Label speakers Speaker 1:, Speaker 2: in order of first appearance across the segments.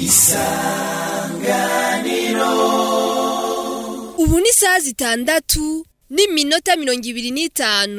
Speaker 1: ubu ni isaha zitandatu n'iminota mirongo ibiri n'itanu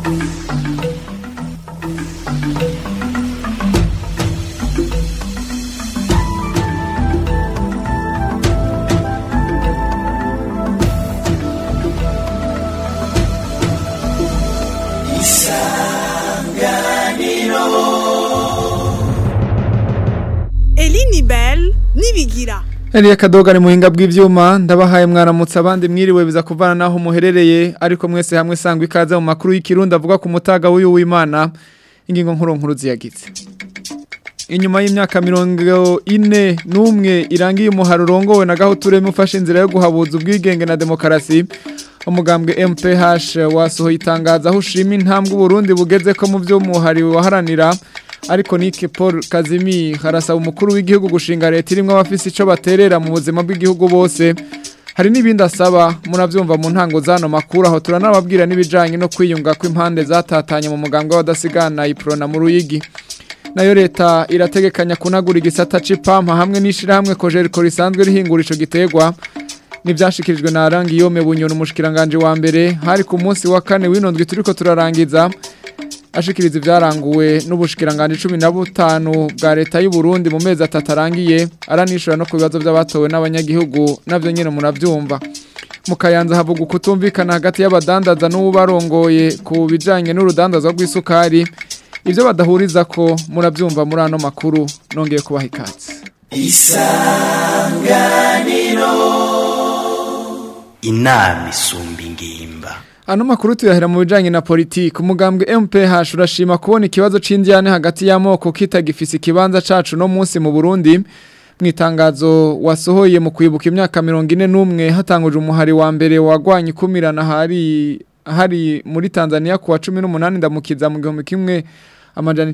Speaker 2: Elini Bell nibigira
Speaker 3: Eliya Kadoga ni muhinga bw'ivyuma ndabahaye mwaramutse abandi mwiriwe biza kuvana naho muherereye ariko mwese hamwe sangwa ikaze mu makuru y'ikirundi avuga ku mutaga w'uyu w'Imana ingingo nkuru nkuru ziyagize Inyuma y'imyaka mirongo ine n'umwe irangiye umuharo urongowe na gahuture mufashe inzira yo guhabuza ubwigenge na demokarasi umugambwe MPH wasohoye itangazo aho ushima intambwe Burundi bugeze ko mu byo muhari waharanira ariko Nike Paul Kazimi harasaba umukuru w'igihugu gushinga leta irimo abafise ico baterera mu buzima bw'igihugu bose hari n'ibindi asaba muravyumva mu ntango zano makuru aho turanababwira n'ibijanye no kwiyunga kw'impande zatatanye mu mugambwe w'abadasigana iprona mu ruyigi nayo leta irategekanya kunagura igisata c'ipampa hamwe n'ishirahamwe kojeriko risanzwe rihingura ico gitegwa nivyashikirijwe na rangi yome bunyoni umushikiranganje wa mbere hari ku munsi wa kane w'inondwi turiko turarangiza ashikiriza ivyaranguwe n'ubushikiranganje 15 bwa leta y'u Burundi mu mezi atatarangiye aranishura no ku bibazo by'abatowe n'abanyagihugu navyo nyene muravyumva mu kayanza havuga kutumvikana hagati y'abadandaza n'ubarongoye ku bijanye n'urudandaza rw'isukari ivyo badahuriza ko muravyumva muri ano makuru nongeye kubaha ikaze
Speaker 4: inama isumba ingimba
Speaker 3: Ano makuru tuyahera mu bijanye na politiki umugambwe MPH urashima kubona ikibazo c'indyane hagati y'amoko kitagifise ikibanza cacu no munsi mu Burundi mwitangazo wasohoye mu kwibuka imyaka 41 hatanguje umuhari wa mbere wagwanye kumirana hari hari muri Tanzania kuwa 18 ndamukiza mu gihumbi kimwe amajana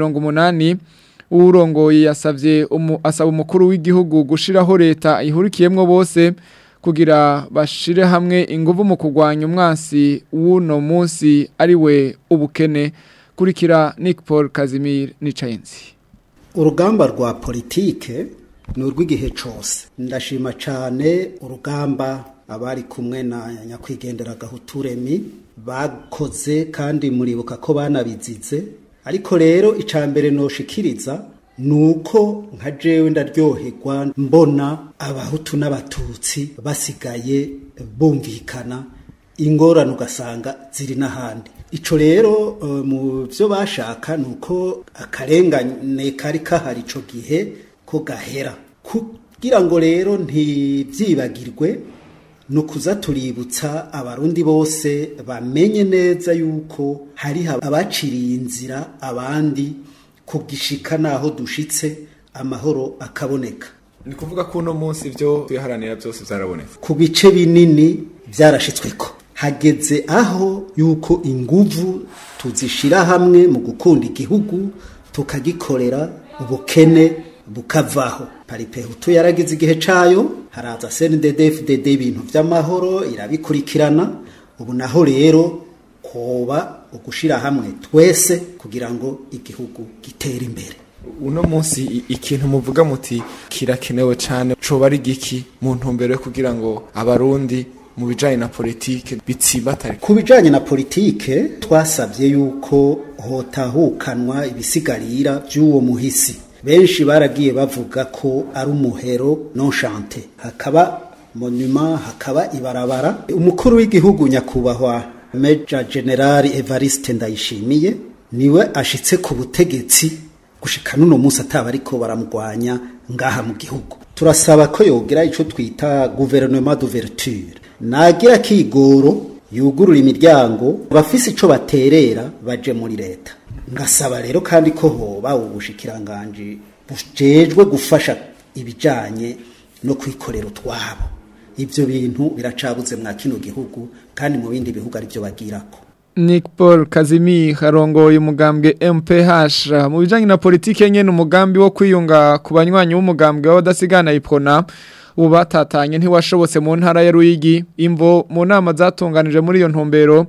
Speaker 3: 980 urongoye yasavye umu, asaba umukuru w'igihugu gushiraho leta ihurikiyemwo bose kugira bashire hamwe inguvu mu kugwanya umwansi w'uno munsi ari we ubukene kurikira Nick Paul Kazimir Nicayenzi
Speaker 5: urugamba rwa politike ni urw'igihe cyose ndashima cyane urugamba abari kumwe na nyakwigendera gahuturemi bakoze kandi muribuka ko banabizize ariko rero icya mbere noshikiriza nuko nka jewe ndaryoherwa mbona abahutu n'abatutsi basigaye bumvikana ingorane ugasanga ziri n'ahandi ico rero uh, mu byo bashaka nuko akarengane kari kahari ico gihe ko gahera kugira ngo rero ntibyibagirwe ni ukuza tuributsa abarundi bose bamenye neza yuko hari abaciriye inzira abandi kugishika naho dushitse amahoro akaboneka
Speaker 3: ni kuvuga ko uno munsi ibyo tuyaharanira byose byarabonetse
Speaker 5: ku bice binini byarashitsweko hageze aho yuko inguvu tuzishira hamwe mu gukunda igihugu tukagikorera ubukene bukavaho paripehutu yaragize igihe cayo haraza CNDD-FDD ibintu vy'amahoro irabikurikirana ubu naho rero koba ugushira hamwe twese kugira ngo igihugu gitere imbere
Speaker 3: uno munsi ikintu muvuga muti kirakenewe cyane coba ari giki mu ntumbero yo kugira ngo abarundi mu bijanye na politike bitsibatare
Speaker 5: ku bijanye na politike twasabye yuko hotahukanwa ibisigarira by'uwo muhisi benshi baragiye bavuga ko ari umuhero nonchante hakaba monument hakaba ibarabara umukuru w'igihugu nyakubahwa Major General Evariste Ndayishimiye niwe ashitse ku butegetsi gushika nuno munsi ataba ariko baramugwanya ngaha mu gihugu turasaba ko yogira ico twita gouvernement d'ouverture nagira kigoro yugurura imiryango bafise ico baterera baje muri leta ngasaba rero kandi ko hoba ubushikiranganje bujejwe gufasha ibijanye no kwikorera utwabo ibyo bintu biracabuze mwa kino gihugu kandi mu bindi bihugu aribyo bagirako
Speaker 3: Nick Paul Kazimi harongoye umugambwe MPH mu bijanye na politike nyene umugambi wo kwiyunga ku banywanyi w'umugambwe w'abadasigana ipona ubu batatanye ntiwashobotse mu ntara ya Ruyigi imvo mu nama zatunganije muri iyo ntumbero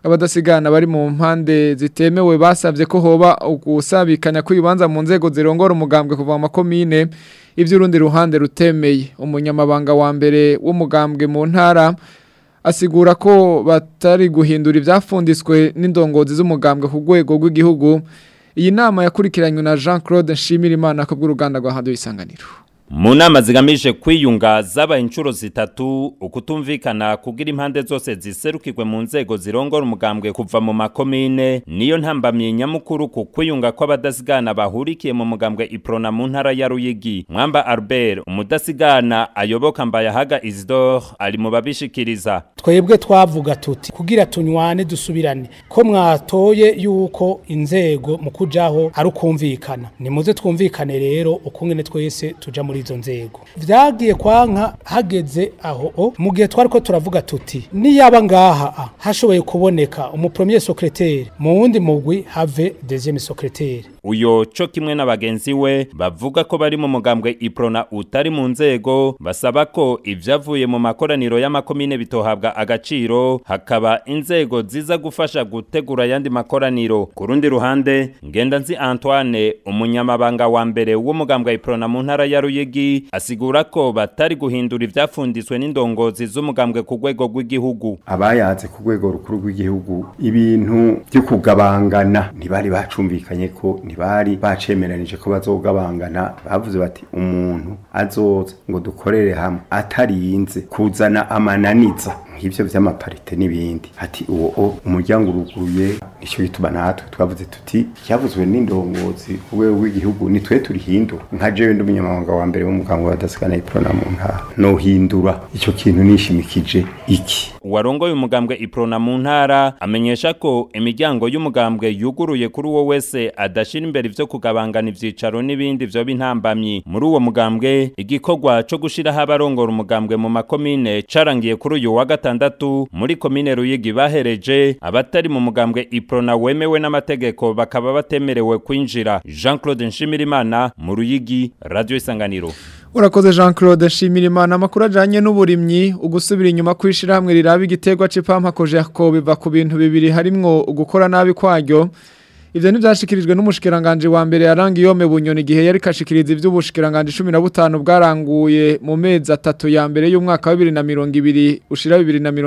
Speaker 3: abadasigana bari mu mpande zitemewe basabye ko hoba gusabikanya kw'ibibanza mu nzego zirongora umugambwe kuva mu makomine iby'urundi ruhande rutemeye umunyamabanga wa mbere w'umugambwe mu ntara asigura ko batari guhindura ibyafunditswe n'indongozi z'umugambwe ku rwego rw'igihugu iyi nama yakurikiranywe na Jean Claude Nshimirimana ko bw'uruganda rwa Radio Isanganiro
Speaker 6: mu nama zigamije kwiyunga zabaye inshuro zitatu ukutumvikana kugira impande zose ziserukirwe mu nzego zirongora umugambwe kuva mu makomine niyo ntambamye nyamukuru ku kwiyunga kw'abadasigana bahurikiye mu mugambwe iprona mu ntara ya Ruyigi Mwamba Albert umudasigana ayoboka Mbayahaga Isidore ari mu babishikiriza
Speaker 7: twebwe twavuga tuti kugira tunywane dusubirane ko mwatoye yuko inzego mu kujaho ari ukumvikana nimuze twumvikane rero ukungene twese tuja muri izo nzego vyagiye kwanka hageze aho o mu gihe twari ko turavuga tuti niyaba ngaha a, hashoboye kuboneka umu premier secrétaire mu wundi mugwi have deuxième secrétaire
Speaker 6: uyo co kimwe na bagenzi we bavuga ko bari mu mugambwe iprona utari mu nzego basaba ko ivyavuye mu makoraniro y'amakomine bitohabwa agaciro hakaba inzego ziza gufasha gutegura ayandi makoraniro ku rundi ruhande ngendanzi Antoine umunyamabanga wa mbere w'umugambwe iprona mu ntara ya Ruyigi asigura ko batari guhindura ivyafunditswe n'indongozi z'umugambwe ku rwego rw'igihugu
Speaker 8: abayaze ku rwego rukuru rw'igihugu ibintu byo kugabangana ntibari bacumvikanye ko ntibari bacemeranije ko bazogabangana bavuze bati umuntu azoza ngo dukorere hamwe atarinze kuzana amananiza nk'ibyo vy'amaparite n'ibindi ati uwo o umuryango uruguruye nicyo gituma natwe twavuze tuti cyavuzwe n'indongozi ku rwego rw'igihugu ni twe turihindura nka jewe ndi umunyamabanga wa mbere w'umuganga wa dasikana iprona mu ntara nohindura icyo kintu nishimikije iki
Speaker 6: uwarongoye umugambwe iprona mu ntara amenyesha ko imiryango y'umugambwe yuguruye kuri uwo wese adashira imbere ivyo kugabangana ivyicaro n'ibindi vyo bintambamyi muri uwo mugambwe igikorwa co gushiraho abarongora umugambwe mu makomine carangiye kuri uyu wa gatandatu muri komine Ruyigi bahereje abatari mu mugambwe iprona wemewe n'amategeko bakaba batemerewe kwinjira Jean Claude Nshimirimana mu Ruyigi Radio Isanganiro
Speaker 3: Urakoze Jean Claude Nshimirimana amakuru ajanye n'uburimyi ugusubira inyuma kwishira hamwe riraba igiterwa c'ipampa koje ko biva ku bintu bibiri harimwo ugukora nabi kwaryo Ivyo nivyashikirijwe n'umushikiranganje wa mbere yarangi yome bunyoni gihe yari kashikiriza ivy'ubushikiranganje 15 bwaranguye mu mezi atatu ya mbere y'umwaka wa 2020 ushira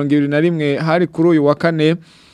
Speaker 3: 2021 hari kuri uyu wa kane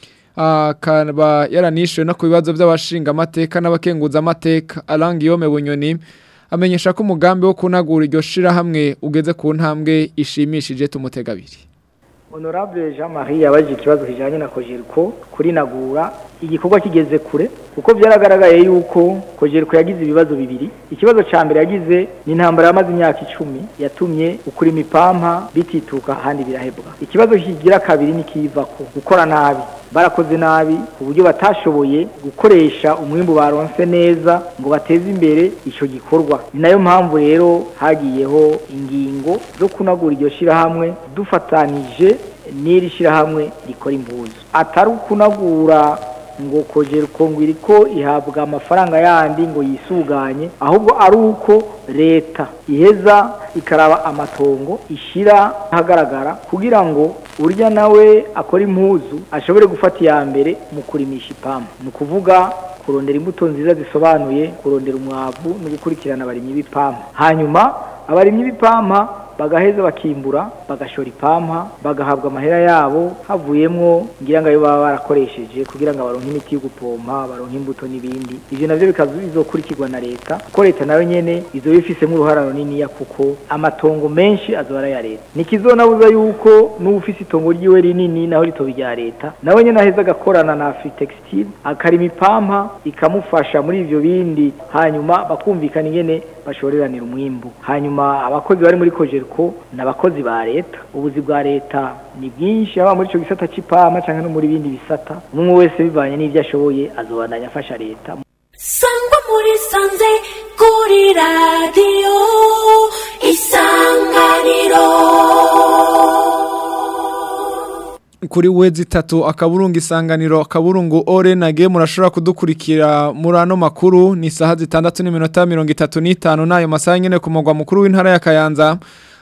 Speaker 3: akaba yaranishwe no ku bibazo by'abashinga amateka n'abakenguza amateka arangi yome bunyoni amenyesha ko umugambi wo kunagura iryo shira hamwe ugeze ku ntambwe ishimishije tumutegabiri
Speaker 9: Honorable Jean-Marie yabajije ikibazo kijanye na Kojerko kuri nagura igikorwa kigeze kure kuko byaragaragaye yuko Kojerko yagize ibibazo bibiri ikibazo ca mbere yagize ni intambara yamaze imyaka icumi yatumye ukuri imipampa bitituka ahandi birahebwa ikibazo kigira kabiri ni kivako gukora nabi barakoze nabi ku buryo batashoboye gukoresha umwimbu baronse neza ngo bateze imbere ico gikorwa ni nayo mpamvu rero hagiyeho ingingo zo kunagura iryo shirahamwe dufatanije n'iri shirahamwe rikora impuzu atari ukunagura ngo kogera uko iriko ihabwa amafaranga yandi ngo yisuganye ahubwo ari uko leta iheza ikaraba amatongo ishira ahagaragara kugira ngo urya nawe akora impuzu ashobore gufata iya mbere mu kurimisha ipampa ni ukuvuga kurondera imbuto nziza zisobanuye kurondera umwavu no gukurikirana abarimyi b'ipampa hanyuma abarimyi b'ipampa bagaheza bakimbura bagashora ipampa bagahabwa amahera yabo havuyemwo ngira ngo ayo baba barakoresheje kugira ngo baronke imiti yo gupompa baronke imbuto n'ibindi ivyo navyo bizokurikirwa na leta kuko leta nayo nyene izoba ifisemo uruhara runiniya kuko amatongo menshi azoba ari aya leta nikizonabuza yuko n'ufise itongo ryiwe rinini naho ritoba irya leta nawe nyene aheza agakorana na afritextile akarima ipampa ikamufasha muri ivyo bindi hanyuma bakumvikana ingene bashoreranira umwimbu hanyuma abakozi bari muri kojerko n'abakozi ba leta ubuzi bwa leta ni bwinshi haba muri ico gisata c'ipama canke no muri bindi bisata umwe wese bivanye n'ivyo ashoboye azobandanya afasha leta
Speaker 10: sangwa muri sanze kuri radiyo isanganiro
Speaker 3: kuri wezi itatu akaburungu isanganiro akaburungu ore nage murashobora kudukurikira muri ano makuru ni isaha zitandatu n'iminota mirongo itatu n'itanu n'ayo masaha nyine ku mugwa mukuru w'intara ya kayanza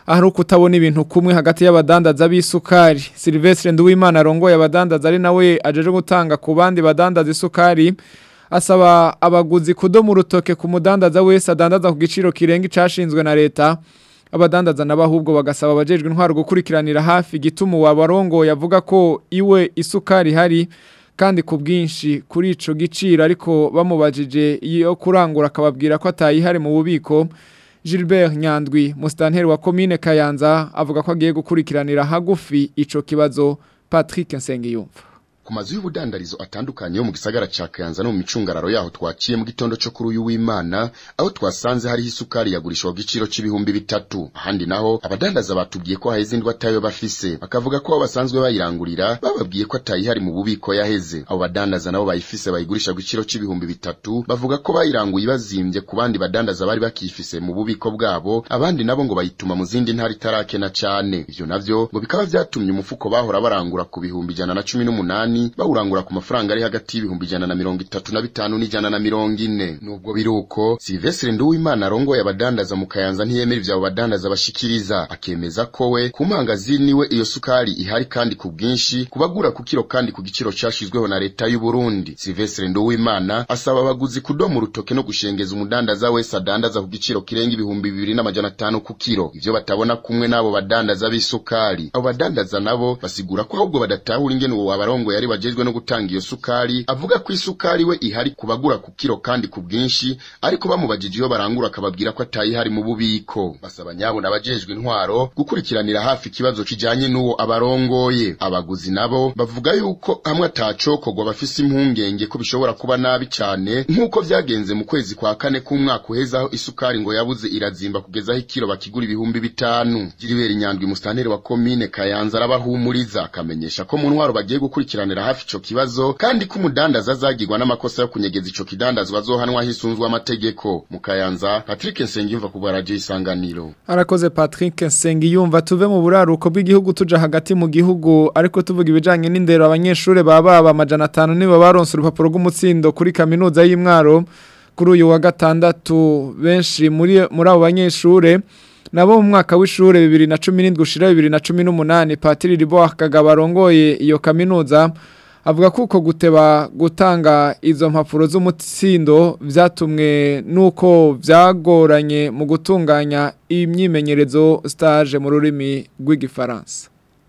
Speaker 3: ahari kutabona ibintu kumwe hagati y'abadandaza b'isukari Silvestre Nduwimana arongoye abadandaza ari nawe ajeje gutanga ku bandi badandaza isukari asaba abaguzi kudoma urutoke ku mudandaza wese adandaza ku giciro kirenga icashinzwe na leta abadandaza n'abahubwo bagasaba abajejwe intwaro gukurikiranira hafi gituma wabarongo yavuga ko iwe isukari hari kandi ku bwinshi kuri ico giciro ariko bamubajije iyo kurangura akababwira ko atayihari mu bubiko Gilbert Nyandwi mustanteri wa commune Kayanza avuga ko agiye gukurikiranira hagufi ico kibazo Patrick Nsengiyumva
Speaker 11: ku mazu y'ubudandarizo atandukanye yo mu gisagara ca Kayanza no mu micungararo yaho twaciye mu gitondo cyo kuri uyu w'Imana aho twasanze hari isukari yagurishwa ku giciro c'ibihumbi bitatu ahandi naho abadandaza batubwiye ko haheze indwa tayo bafise bakavuga ko basanzwe bayirangurira bababwiye ko atayihari mu bubiko yaheze abo badandaza nabo bayifise bayigurisha ku giciro c'ibihumbi bitatu bavuga ko bayiranguye bazimbye ku bandi badandaza bari bakifise mu bubiko bwabo abandi nabo ngo bayituma mu zindi ntara itarakena cane ivyo navyo ngo bikaba vyatumye umufuko bahora barangura ku bihumbi ijana na cumi n'umunani bawurangura ku mafaranga ari hagati y'ibihumbi ijana na mirongo itatu na bitanu n'ijana na mirongo ine nubwo biruko Silvestre Nduwimana arongoye abadandaza mu Kayanza ntiyemera ivyo abo badandaza bashikiriza akemeza ko we ku mangazini we iyo sukari ihari kandi ku bwinshi kubagura ku kiro kandi ku giciro cashizweho na leta y'u Burundi Silvestre Nduwimana asaba abaguzi kudoma urutoke no gushengeza umudandaza wese adandaza ku giciro kirenga ibihumbi bibiri n'amajana atanu ku kiro ivyo batabona kumwe n'abo badandaza b'isukari abo badandaza nabo basigura ko ahubwo badatahura ingene uwo wabarongoye ari bajejwe no gutanga iyo sukari avuga ko isukari we ihari kubagura ku kiro kandi ku bwinshi ariko bamubajije iyo barangura akababwira ko atayihari mu bubiko basaba nyabo n'abajejwe intwaro gukurikiranira hafi ikibazo kijanye n'uwo abarongoye abaguzi nabo bavuga yuko hamwe atacokorwa bafise impungenge ko bishobora kuba nabi cane nk'uko vyagenze mu kwezi kwa kane k'umwaka uheze aho isukari ngo yabuze irazimba kugeza aho ikiro bakigura ibihumbi bitanu jiribera inyandwi musitanteri wa komine kayanza arabahumuriza akamenyesha ko mu ntwaro bagiye gukurikiranira hafi ico kibazo kandi ko umudandaza azagirwa n'amakosa yo kunyegeza ico kidandazwa azohanwa hisunzwe amategeko mu kayanza Patrick Nsengiyumva ku baraje isanganiro
Speaker 3: Arakoze Patrick Nsengiyumva tuve mu buraruko bw'igihugu tuja hagati mu gihugu ariko tuvuga ibijanye n'indero abanyeshure baba amajana 5 nibo baronse urupapuro rw'umutsindo kuri kaminuza y'Imwaro kuri uyu wa gatandatu benshi muri muri abo banyeshure nabo mu mwaka w'ishure 2017 gushira 2018 Patiri Ribo akagabarongoye iyo kaminuza avuga ko uko guteba gutanga izo mpapuro z'umutsindo vyatumwe nuko vyagoranye mu gutunganya imyimenyerezo stage mu rurimi rw'igifaransa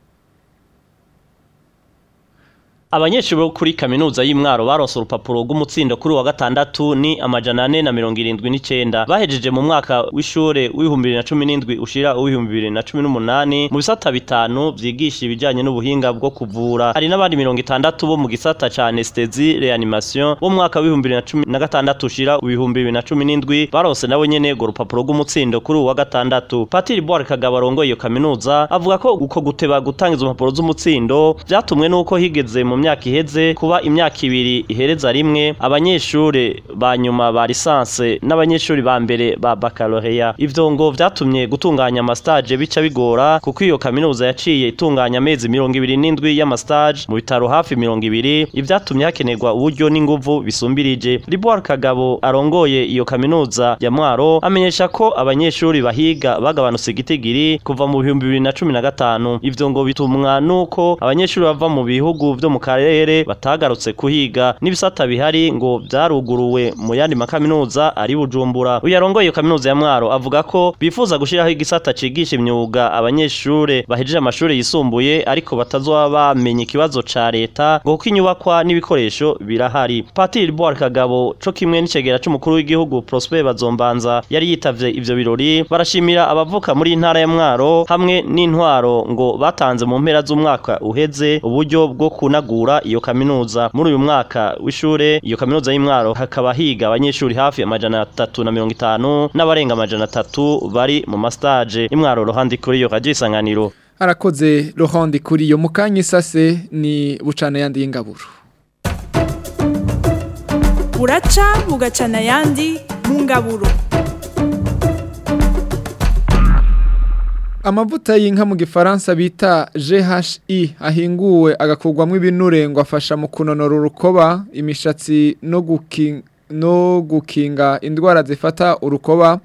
Speaker 12: Abanyeshuri bo kuri kaminuza y'Imwaro baronse urupapuro rw'umutsindo kuri wa gatandatu ni amajana ane na mirongo irindwi n'icenda bahejeje mu mwaka w'ishure w'ibihumbi bibiri na cumi n'indwi ushira uw'ibihumbi bibiri na cumi n'umunani mu bisata bitanu vyigisha ibijanye n'ubuhinga bwo kuvura hari n'abandi mirongo itandatu bo mu gisata ca anestesi reanimation bo mu mwaka w'ibihumbi bibiri na cumi na gatandatu ushira ibihumbi bibiri na cumi n'indwi baronse nabo nyene urwo rupapuro rw'umutsindo kuri uwa gatandatu Patiri Boire Kagabo arongoye iyo kaminuza avuga ko uko guteba gutanga izo mpapuro z'umutsindo vyatumwe nuko higeze mu myaka iheze kuba imyaka ibiri ihereza rimwe abanyeshure ba nyuma ba lisanse n'abanyeshuri ba mbere ba baccalaureat ivyo ngo vyatumye gutunganya amastage bica bigora kuko iyo kaminuza yaciye itunganya amezi mirongo ibiri n'indwi y'amastage mu bitaro hafi mirongo ibiri ivyatumye hakenerwa uburyo n'inguvu bisumbirije Liboire Kagabo arongoye iyo kaminuza ya Mwaro amenyesha ko abanyeshuri bahiga bagabanutse igitigiri kuva mu bihumbi bibiri na cumi na gatanu ivyo ngo bitumwa nuko abanyeshuri bava mu bihugu vyo mu karere batagarutse kuhiga n'ibisata bihari ngo vyaruguruwe mu yandi makaminuza ari Bujumbura uyu arongoye iyo kaminuza ya Mwaro avuga ko bifuza gushiraho igisata cigisha imyuga abanyeshure bahejeje amashuri yisumbuye ariko batazoba bamenye ikibazo ca leta ngo kuko inyubakwa n'ibikoresho birahari Patiri Boire Kagabo co kimwe n'icegera c'umukuru w'igihugu Prosper Bazombanza yari yitavye ivyo birori barashimira abavuka muri intara ya Mwaro hamwe n'intwaro ngo batanze mu mpera z'umwaka uheze uburyo bwo kunagura iyo kaminuza muri uyu mwaka w'ishure iyo kaminuza y'Imwaro hakaba higa abanyeshuri hafi amajana atatu na mirongo itanu n'abarenga amajana atatu bari mu mastage imwaro ruhandi kuri iyo radio isanganiro
Speaker 3: arakoze Laurent kuri iyo mukanya isase ni bucana yandi y'ingaburo
Speaker 2: buraca bugacana yandi mu ngaburo
Speaker 3: Amavuta y'inka mu gifaransa bita GHI ahinguwe agakurwamo ibinure ngo afasha mu kunonora urukoba imishatsi no gukinga no gukinga indwara zifata urukoba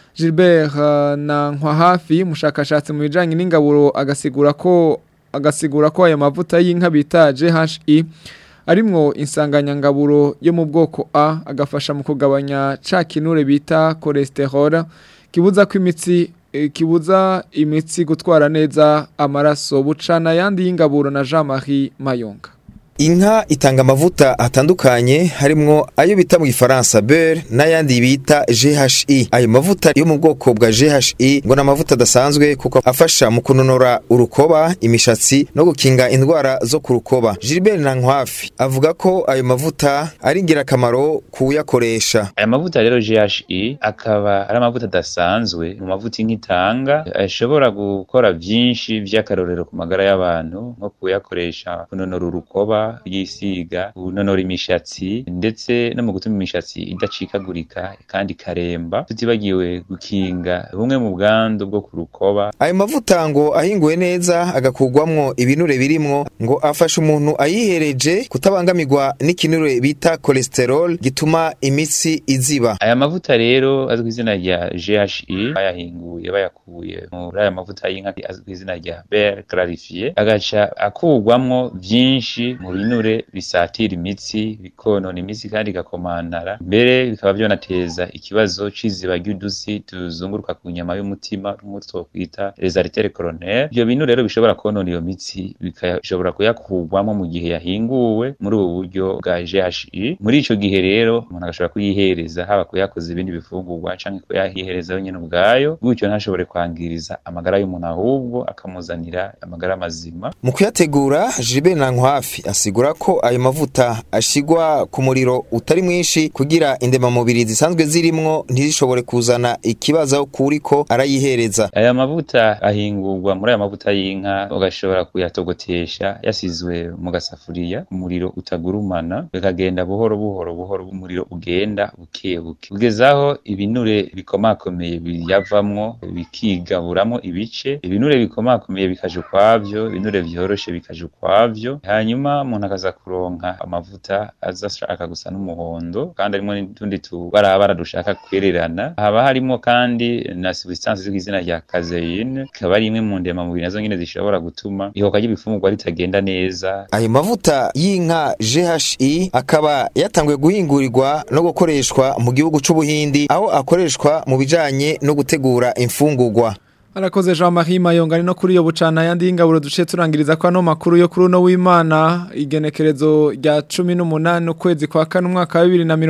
Speaker 3: Gilbert uh, na Nkwahafi umushakashatsi mu bijanye n'ingaburo agasigura ko agasigura ko aya mavuta y'inka bita GHI arimwo insanganyangaburo yo mu bwoko A agafasha mu kugabanya ca kinure bita cholesterol kibuza ko imitsi eh, kibuza imitsi gutwara neza amaraso bucana yandi y'ingaburo na Jean-Marie Mayonga
Speaker 13: Inka itanga amavuta atandukanye harimwo ayo bita mu gifaransa beurre n'ayandi bita GHI. Ayo mavuta yo mu bwoko bwa GHI ngo ni amavuta adasanzwe kuko afasha mu kunonora urukoba, imishatsi no gukinga indwara zo ku rukoba. Gilbert Nankwafi avuga ko ayo mavuta ari ingirakamaro kuyakoresha.
Speaker 14: aya mavuta rero GHI akaba ari amavuta adasanzwe mu mavuta inka itanga ashobora gukora byinshi by'akarorero ku magara y'abantu nko kuyakoresha kunonora urukoba yisiga kunonora imishatsi ndetse no mu gutuma imishatsi idacikagurika kandi ikaremba tutibagiwe gukinga bumwe mu bwandu bwo ku rukoba
Speaker 13: Ayo mavuta ngo ahinguwe neza agakugwamwo ibinure birimwo ngo afasha umuntu ayihereje kutabangamirwa n'ikinure bita cholesterol gituma imitsi iziba.
Speaker 14: aya mavuta rero azwi ku izina rya GHI bayahinguye bayakuye muri aya mavuta y'inka azwi ku izina rya beurre clarifié agaca akugwamwo byinshi mu binure bisatira imitsi bikonona imitsi kandi igakomantara mbere bikaba byonateza ikibazo c'iziba ry'udusi tuzunguruka ku nyama y'umutima n'umutwe twokwita les artères coronaires ibyo binure rero bishobora konona iyo mitsi bikashobora kuyakugwamo mu gihe yahinguwe muri ubu buryo bwa GHI muri ico gihe rero umuntu agashobora kuyihereza haba kuyakoza ibindi bifungurwa canke kuyahihereza wenyene ubwayo gutyo ntashobore kwangiriza amagara y'umuntu ahubwo akamuzanira amagara mazima
Speaker 13: Mu kuyategura Gilbert Nankwafi asigura ko ayo mavuta ashigwa ku muriro utari mwinshi kugira indemamubiri zisanzwe zirimwo ntizishobore kuzana ikibazo kuriko arayihereza.
Speaker 14: aya mavuta ahingurwa muri aya mavuta y'inka ugashobora kuyatogotesha yasizwe mu gasafuriya umuriro utagurumana bikagenda buhoro buhoro buhoro umuriro ugenda buke buke kugezaho ibinure bikomakomeye biyavamwo bikigaburamwo ibice ibinure bikomakomeye bikaja ukwavyo ibinure vyoroshe bikaja ukwavyo hanyuma umuntu akaza kuronka amavuta aza ashaka gusa n'umuhondo kandi harimo n'utundi tubarabara dushaka kwererana haba harimo kandi na substance z'izina izina rya caseine ikaba ari imwe mu ndemamubiri nazo nyine zishobora gutuma ihoka ry'ibifungurwa ritagenda neza
Speaker 13: Ayo mavuta y'inka GHI akaba yatanguye guhingurirwa no gukoreshwa mu gihugu c'Ubuhindi aho akoreshwa mu bijanye no gutegura imfungurwa.
Speaker 3: Arakoze Jean-Marie Mayonga ni no kuri yo bucana yandi y'ingaburo duce turangiriza kwa no makuru yo kuri uno w'Imana igenekerezo rya 18 ukwezi kwa kane umwaka wa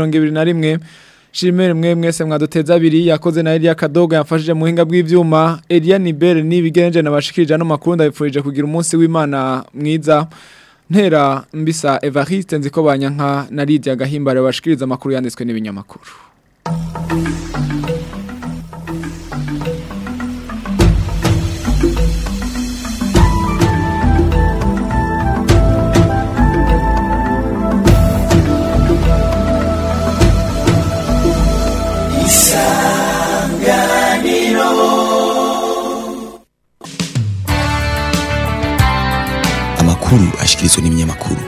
Speaker 3: 2021 Shimere mwe mwese mwaduteza abiri yakoze na Elia Kadogo yamfashije mu hinga bw'ivyuma Elia Nibere nibigenje nabashikirije no makuru ndabifurije kugira umunsi w'Imana mwiza ntera mbisa Evariste nziko banyanka na Lydia Gahimbare bashikiriza amakuru yanditswe n'ibinyamakuru
Speaker 15: amakuru ashikirizwa n'ibinyamakuru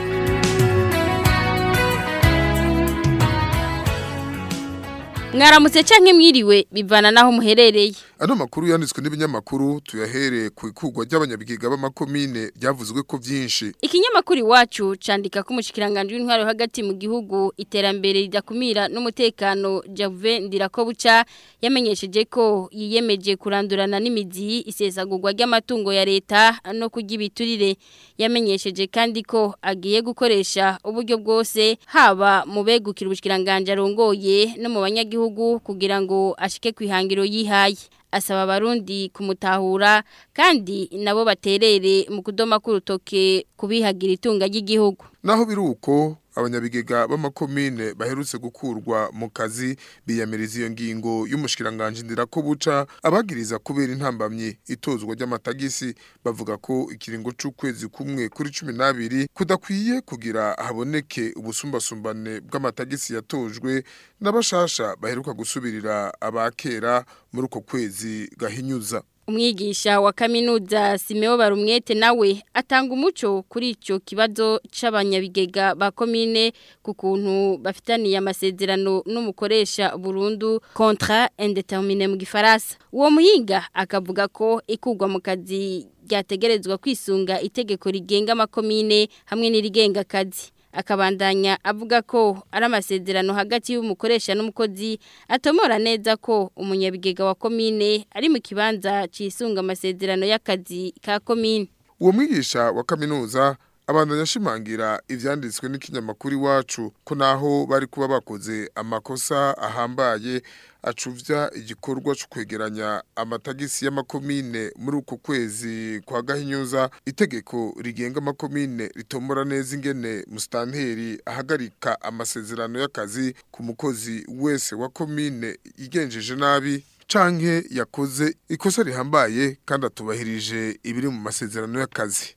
Speaker 16: mwaramutse canke mwiriwe bivana naho muherereye
Speaker 17: ano makuru yanditswe n'ibinyamakuru tuyahere ku ikugwa ry'abanyabigiga b'amakomine byavuzwe ko byinshi
Speaker 16: ikinyamakuru iwacu candika ko umushikiranganje w'intwaro hagati mu gihugu iterambere ridakumira n'umutekano Jave Ndirakobuca yamenyesheje ko yiyemeje kurandurana n'imizi isesagurwa ry'amatungo ya leta no kurya ibiturire yamenyesheje kandi ko agiye gukoresha uburyo bwose haba mu begukira ubushikiranganje arongoye no mu banyagihugu kugira ngo ashike kwihangiro yihaye asaba abarundi kumutahura kandi nabo baterere mu kudoma k'urutoke kubihagira itunga ry'igihugu
Speaker 17: naho biri uko abanyabigega b'amakomine baherutse gukurwa mu kazi biyamiriza iyo ngingo y'umushikiranganje ndira ko buca abagiriza kubera intambamye itozwa ry'amatagisi bavuga ko ikiringo c'ukwezi kumwe kuri 12 kudakwiye kugira haboneke ubusumbasumbane bw'amatagisi yatojwe n'abashasha baheruka gusubirira abakera muri uko kwezi gahinyuza
Speaker 16: umwigisha wa kaminuza Simeo Barumwete nawe atanga umuco kuri ico kibazo c'abanyabigega ba komine ku kuntu bafitaniye amasezerano n'umukoresha burundu contrat indéterminé mu gifaransa uwo muhinga akavuga ko ikugwa mu kazi ryategerezwa kwisunga itegeko rigenga amakomine hamwe n'irigenga akazi akabandanya avuga ko ari amasezerano hagati y'umukoresha n'umukozi atomora neza ko umunyabigega wa komine ari mu kibanza cisunga amasezerano y'akazi ka komine
Speaker 17: uwo mwigisha wa kaminuza abandanya ashimangira ivyanditswe n'ikinyamakuru iwacu ko naho bari kuba bakoze amakosa ahambaye acuvya igikorwa cyo kwegeranya amatagisi y'amakomine muri uko kwezi kwa gahinyuza itegeko rigenga amakomine ritomora neza ingene mustanteri ahagarika amasezerano y'akazi ku mukozi wese wa komine yigenjeje nabi canke yakoze ikosa rihambaye kandi atubahirije ibiri mu masezerano y'akazi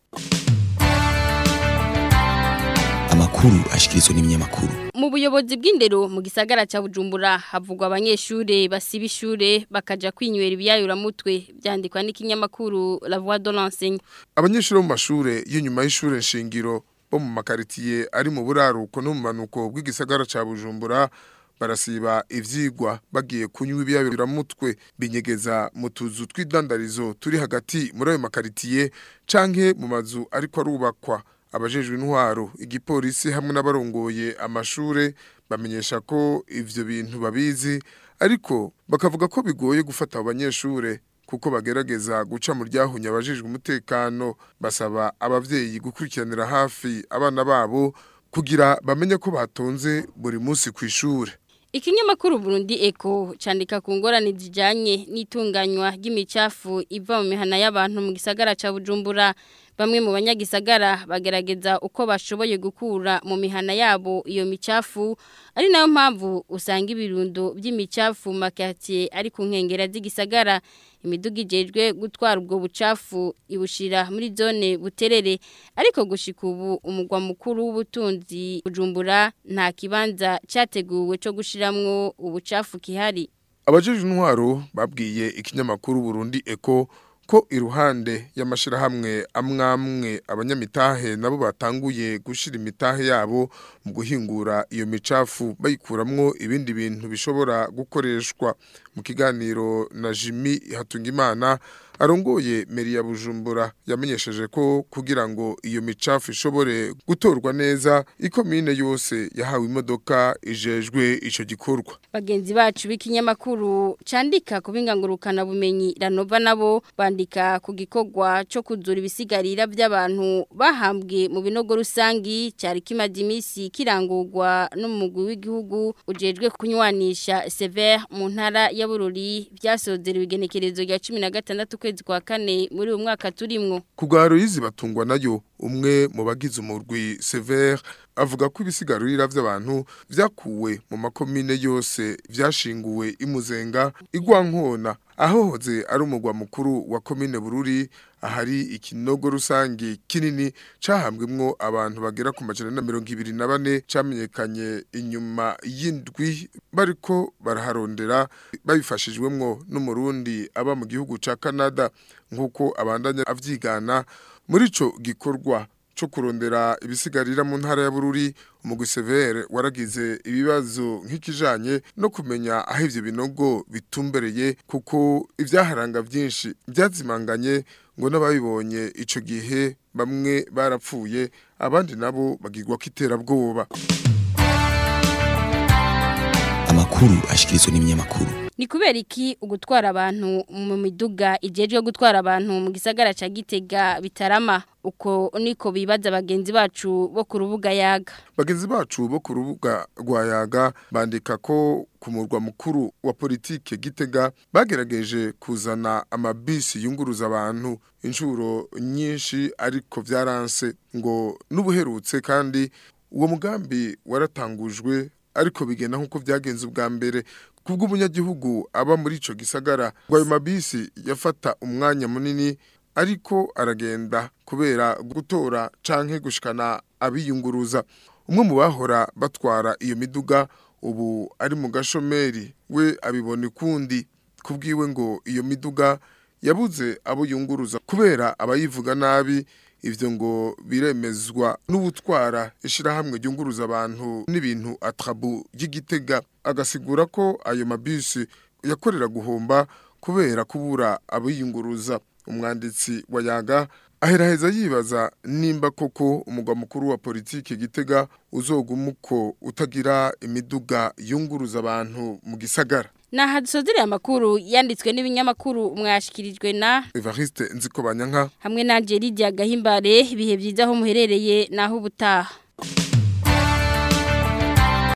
Speaker 15: amakuru ashikirizwa n'ibinyamakuru
Speaker 16: mu buyobozi bw'indero mu gisagara ca Bujumbura havugwa abanyeshure basiba ishure bakaja kwinywera ibiyayura mutwe byandikwa n'ikinyamakuru La Voix de l'enseigne
Speaker 17: abanyeshuri bo mu mashure y'inyuma y'ishure nshingiro bo mu makaritiye ari mu buraruko no mu manuko bw'igisagara ca Bujumbura barasiba ivyigwa bagiye kunywa ibiyayura mutwe binyegeza mu tuzu tw'idandarizo turi hagati muri ayo makaritiye canke mu mazu ariko arubakwa abajejwe intwaro igipolisi hamwe n'abarongoye amashure bamenyesha ko ivyo bintu babizi ariko bakavuga ko bigoye gufata abo banyeshure kuko bagerageza guca mu ryahunya abajejwe umutekano basaba abavyeyi gukurikiranira hafi abana babo kugira bamenye ko batonze buri munsi kw'ishure
Speaker 16: Ikinyamakuru Burundi Eko candika ku ngorane zijanye n'itunganywa ry'imicafu iva mu mihana y'abantu mu gisagara ca Bujumbura bamwe mu banyagisagara bagerageza uko bashoboye gukura mu mihana yabo iyo micafu ari nayo mpamvu usanga ibirundo by'imicafu makatiye ari ku nkengera z'igisagara imiduga ijejwe gutwara ubwo bucafu ibushira muri zone buterere ariko gushika ubu umugwa mukuru w'ubutunzi bujumbura nta kibanza cyateguwe cyo gushiramwo ubucafu kihari
Speaker 17: abajejwe intwaro babwiye ikinyamakuru Burundi Eko ko iruhande y'amashirahamwe amwamwe abanyamitahe nabo batanguye gushira imitahe yabo mu guhingura iyo micafu bayikuramwo ibindi bintu bishobora gukoreshwa mu kiganiro na Jimmy Hatungimana arongoye meri ya Bujumbura yamenyesheje ko kugira ngo iyo micafu ishobore gutorwa neza ikomine yose yahawe imodoka ijejwe ico gikorwa
Speaker 16: bagenzi bacu b'ikinyamakuru candika kubingangurukana bumenyi ranova nabo bandika ku gikorwa cyo kuzura ibisigarira by'abantu bahambwe mu binogo rusangi cyari kimaze iminsi kirangurwa n'umugwi w'igihugu ujejwe kunywanisha Sever mu ntara ya Bururi byasozera ibigenekerezo rya 16 kwezi kwa kane muri uyu mwaka turimwo
Speaker 17: kugaro yizi batungwa nayo umwe mu bagize umurwi Sever avuga ko ibisigarurira by'abantu vyakuwe mu makomine yose vyashinguwe imuzenga igwankona ahohoze ari umugwa mukuru wa komine Bururi ahari ikinogo rusangi kinini cahambwemwo abantu bagera ku majana na mirongo ibiri na bane camenyekanye inyuma y'indwi bariko baraharondera babifashijwemwo n'umurundi aba mu gihugu ca Canada nk'uko abandanya avyigana muri ico gikorwa cyo kurondera ibisigarira mu ntara ya Bururi umugwi Severe waragize ibibazo nk'ikijanye no kumenya aho ivyo binogo bitumbereye kuko ivyaharanga vyinshi byazimanganye ngo n'ababibonye ico gihe bamwe barapfuye abandi nabo bagirwa kiterabwoba
Speaker 15: amakuru ashikirizwa n'ibinyamakuru
Speaker 16: Ni kubera iki ugutwara abantu mu miduga ijejwe gutwara abantu mu gisagara ca Gitega bitarama uko niko bibaza bagenzi bacu bo ku rubuga yaga
Speaker 17: bagenzi bacu bo ku rubuga rwa yaga bandika ko ku murwa mukuru wa politike Gitega bagerageje kuzana amabisi yunguruza abantu inshuro nyinshi ariko vyaranse ngo n'ubuherutse kandi uwo mugambi waratangujwe ariko bigenda nkuko vyagenze ubwa mbere kubwo umunyagihugu aba muri ico gisagara ngo ayo mabisi yafata umwanya munini ariko aragenda kubera gutora canke gushikana abiyunguruza umwe mu bahora batwara iyo miduga ubu ari mu gashomeri we abibona ukundi kubwiwe ngo iyo miduga yabuze abo yunguruza kubera abayivuga nabi ivyo ngo biremezwa n'ubutwara ishirahamwe ryunguruza abantu n'ibintu atrabu y'igitega agasigura ko ayo mabisi yakorera guhomba kubera kubura abayunguruza umwanditsi wa yaga aheraheza yibaza nimba koko umugwa mukuru wa politiki gitega uzoguma uko utagira imiduga yunguruza abantu mu gisagara
Speaker 16: Naha dusozereye amakuru yanditswe n'ibinyamakuru mwashikirijwe na
Speaker 17: Evariste Nzikobanyanka
Speaker 16: hamwe na Angelidia Gahimbare ibihe byiza aho muherereye naho ubutaha